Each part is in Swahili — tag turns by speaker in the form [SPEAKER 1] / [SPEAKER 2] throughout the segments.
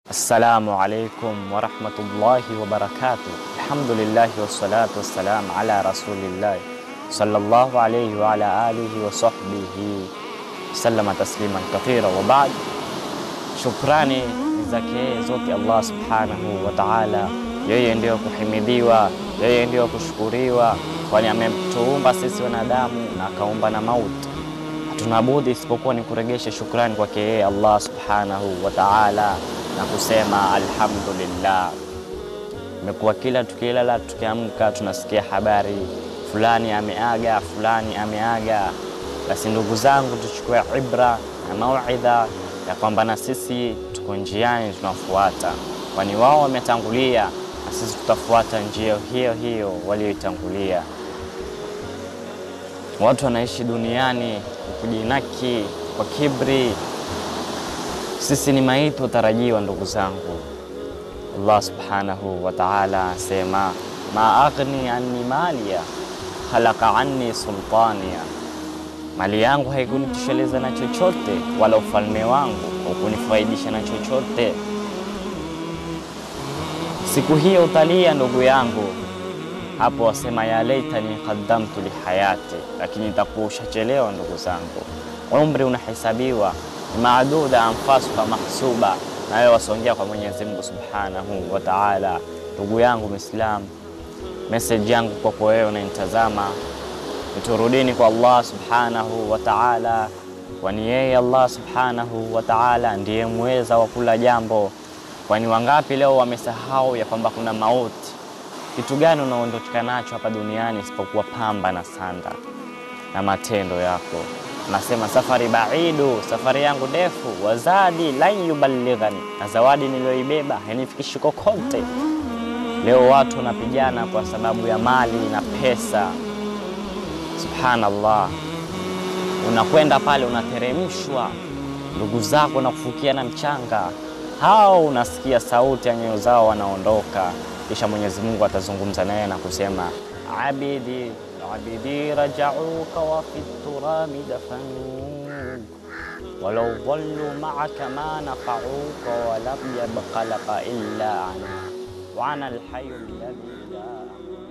[SPEAKER 1] Assalamu alaikum warahmatullahi wabarakatuh. Alhamdulillahi wassalatu wassalam ala rasulillahi sallallahu alayhi wa ala alihi wa sahbihi sallama tasliman kathira wa ba'd. Shukrani zake zote Allah subhanahu wa ta'ala, yeye ndiyo kuhimidiwa, yeye ndiyo kushukuriwa, kwani ametuumba sisi wanadamu na akaumba na mauti. Hatuna budi isipokuwa ni kuregesha shukrani kwake yeye Allah subhanahu wa ta'ala na kusema alhamdulillah. Imekuwa kila tukilala tukiamka tunasikia habari fulani ameaga, fulani ameaga. Basi ndugu zangu, tuchukue ibra na mauidha ya kwamba na sisi tuko njiani tunafuata, kwani wao wametangulia na sisi tutafuata njia hiyo hiyo walioitangulia. Watu wanaishi duniani kujinaki kwa kibri. Sisi ni maiti watarajiwa, ndugu zangu. Allah subhanahu wa ta'ala asema ma aghni anni maliya khalaqa anni sultaniya, mali yangu haikunitosheleza na chochote, wala ufalme wangu haukunifaidisha na chochote. Siku hiyo utalia, ndugu yangu, hapo wasema ya laitani qaddamtu lihayati, lakini itakuwa ushachelewa, ndugu zangu. Umri unahesabiwa, ni maaduda anfasuha mahsuba, nawe wasongea kwa Mwenyezi Mungu subhanahu wa ta'ala. Ndugu yangu Muislam, message yangu kwako wewe unanitazama, niturudini kwa Allah subhanahu wa ta'ala, kwani yeye Allah subhanahu wa ta'ala ndiye mweza wa kula jambo. Kwani wangapi leo wamesahau ya kwamba kuna mauti? Kitu gani unaondoka nacho hapa duniani isipokuwa pamba na sanda na matendo yako? Nasema safari baidu, safari yangu ndefu, wazadi lan yuballighani, na zawadi niliyoibeba hainifikishi kokote. Leo watu wanapigana kwa sababu ya mali na pesa. Subhanallah, unakwenda pale unateremshwa, ndugu zako na kufukia na mchanga, hao unasikia sauti ya nyoyo zao wanaondoka, kisha Mwenyezi Mungu atazungumza naye na kusema abidi abidi rajauka wa fi turabi dafanuk walau dhallu maaka ma nafauka walam yabqa laka illa ana wa ana alhayu alladhi la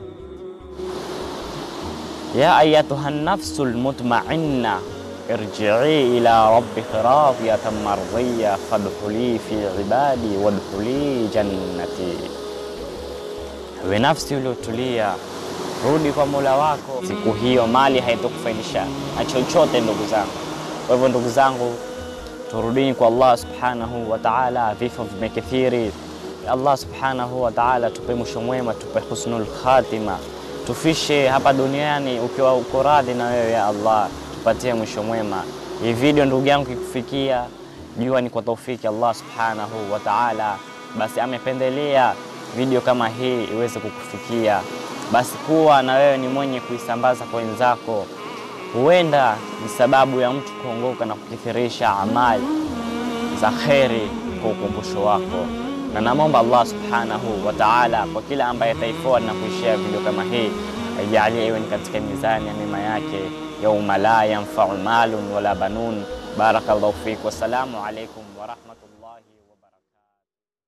[SPEAKER 1] ya ayatuha nafsu almutmainna irji'i ila rabbiki radiyatan mardhiya fadkhuli fi ibadi wadkhuli jannati, we nafsi uliotulia rudi kwa Mola wako. Siku hiyo mali haitokufaidisha na chochote, ndugu zangu. Kwa hivyo, ndugu zangu, turudini kwa Allah subhanahu wa ta'ala. Vifo vimekithiri. Allah subhanahu wa ta'ala tupe mwisho mwema, tupe husnul khatima, tufishe hapa duniani ukiwa uko radhi na wewe ya Allah, tupatie mwisho mwema. Hii video ndugu yangu kikufikia, jua ni kwa taufiki Allah subhanahu wa ta'ala, basi amependelea video kama hii iweze kukufikia basi kuwa na wewe ni mwenye kuisambaza kwa wenzako, huenda ni sababu ya mtu kuongoka na kukithirisha amali za kheri kwa ukumbusho wako. Na namwomba Allah subhanahu wa ta'ala kwa kila ambaye ataifuata na kuishia video kama hii, aijalie iwe ni katika mizani ya mema yake, yauma la yanfau malun wala banun. Barakallahu fik, wassalamu alaikum warahmatullah.